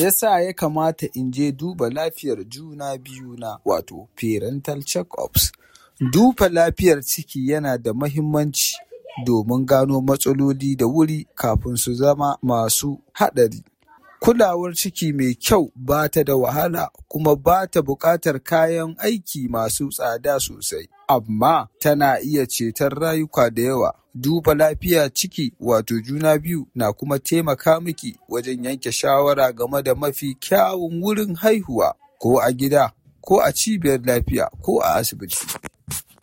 yasa ya kamata in je duba lafiyar juna biyu na wato parental check-ups. Duba lafiyar ciki yana da mahimmanci domin gano matsaloli da wuri kafin su zama masu haɗari. Kulawar ciki mai kyau ba ta da wahala kuma ba ta buƙatar kayan aiki masu tsada sosai, amma tana iya ceton rayuka da yawa. Duba lafiya ciki wato juna biyu na kuma taimaka miki wajen yanke shawara game da mafi kyawun wurin haihuwa ko a gida ko a cibiyar lafiya ko a asibiti.